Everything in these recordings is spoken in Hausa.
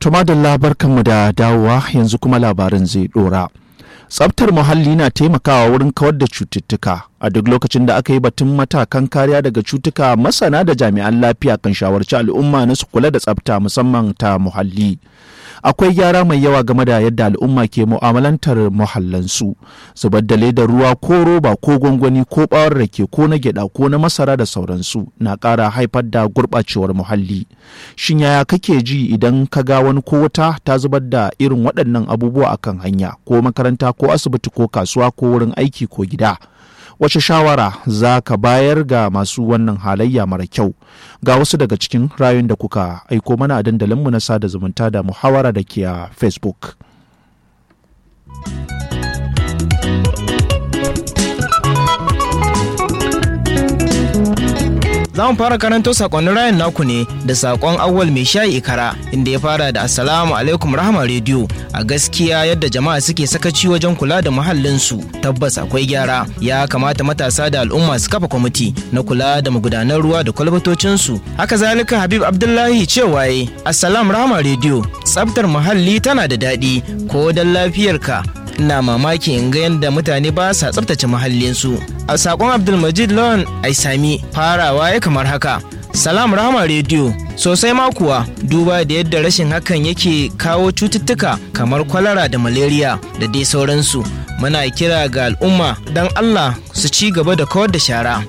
Tumadalla barkanmu da dawowa yanzu kuma labarin zai dora. Tsabtar muhalli na taimakawa wurin kawar da cututtuka a duk lokacin da aka yi batun matakan kariya daga cutuka masana da jami'an lafiya kan shawarci al'umma na su kula da tsabta musamman ta muhalli. akwai gyara mai yawa game da yadda al'umma ke mu'amalantar muhallansu zubar da ledar ruwa ko roba ko gwangwani ko bawar rake ko na gyada ko na masara da sauransu na ƙara haifar da gurɓacewar muhalli shin yaya kake ji idan ka ga wani ko wata ta zubar da irin waɗannan abubuwa akan hanya ko makaranta ko asibiti ko kasuwa ko wurin aiki ko gida wace shawara za ka bayar ga masu wannan halayya mara kyau ga wasu daga cikin rayun da kuka aiko mana a dandalinmu na sada zumunta da muhawara da ke a facebook za mu fara karanto sakonnin rayan naku ne da sakon awwal mai shayi ikara inda ya fara da assalamu alaikum rahama rediyo a gaskiya yadda jama'a suke sakaci wajen kula da muhallinsu tabbas akwai gyara ya kamata matasa da al'umma su kafa kwamiti na kula da magudanan ruwa da kwalbatocinsu haka zalika habib abdullahi cewa ye assalam rahama rediyo tsabtar muhalli tana da daɗi ko don lafiyarka ina mamaki in ga yadda mutane ba sa tsabtace muhallinsu a sakon abdulmajid lawan aisami farawa ya kamar haka salam rahama rediyo sosai ma kuwa duba da yadda rashin hakan yake kawo cututtuka kamar kwalara da malaria da dai sauransu muna kira ga al'umma don allah su ci gaba da kawar da shara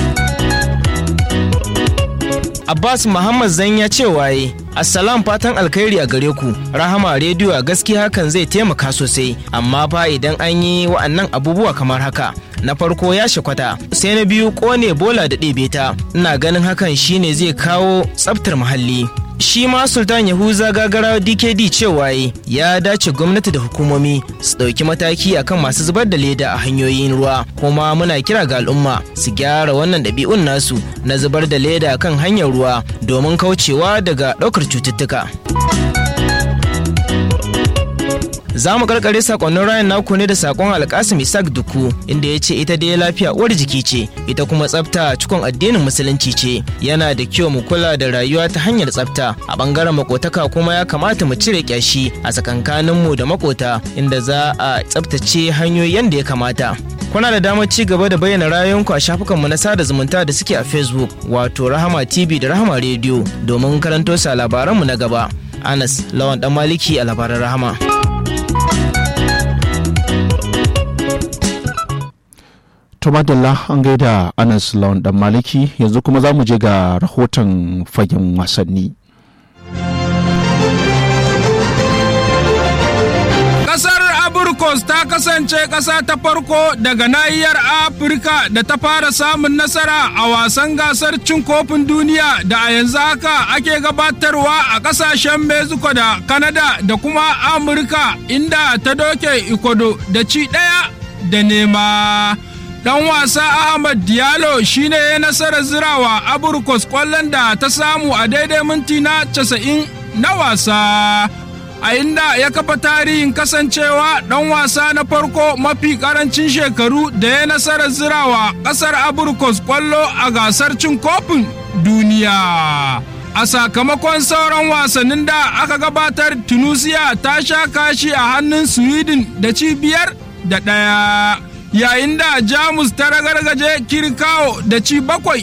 Abbas Muhammad Zanya cewa yi Assalam fatan alkhairi a gare ku Rahama rediyo a gaskiya hakan zai taimaka sosai amma fa idan an yi wa'annan abubuwa kamar haka na farko ya shakwata sai na biyu kone bola da ɗebe ta ina ganin hakan shine zai kawo tsaftar muhalli shi ma sultan yahuza gagara dkd cewa ya dace gwamnati da hukumomi su ɗauki mataki akan masu zubar da leda a hanyoyin ruwa kuma muna kira ga al'umma su gyara wannan ɗabi'un nasu na zubar da leda kan hanyar ruwa domin kaucewa daga ɗaukar cututtuka za mu karkare sakonnin rayan naku ne da sakon alkasim isaac duku inda ya ce ita dai lafiya uwar jiki ce ita kuma tsafta cikon addinin musulunci ce yana da kyau mu kula da rayuwa ta hanyar tsafta a bangaren makotaka kuma ya kamata mu cire kyashi a tsakankanin mu da makota inda za a tsaftace hanyoyi yadda ya kamata kuna da damar ci gaba da bayyana rayuwanku a shafukanmu na sada zumunta da suke a facebook wato rahama tv da rahama radio domin karanto sa labaranmu na gaba anas lawan dan maliki a labaran rahama to madalla an gaida anas lawan dan maliki yanzu kuma za mu je ga rahoton fagen wasanni kasar aburkos ta kasance ƙasa ta farko daga nahiyar afirka da ta fara samun nasara a wasan gasar cin kofin duniya da a yanzu haka ake gabatarwa a ƙasashen mexico da canada da kuma amurka inda ta doke ikodo da ci ɗaya da nema dan wasa Ahmad Diallo shine ya nasarar zirawa Aburkos kwallon da ta samu a daidai minti na 90 na wasa. A inda ya kafa tarihin kasancewa dan wasa na farko mafi karancin shekaru da ya nasarar zirawa kasar Aburkos kwallo a gasar cin kofin duniya. A sakamakon sauran wasannin da aka gabatar Tunusiya ta sha kashi a hannun Sweden da cibiyar da ɗaya. yayin da jamus ta ragargaje kirkawo da ci bakwai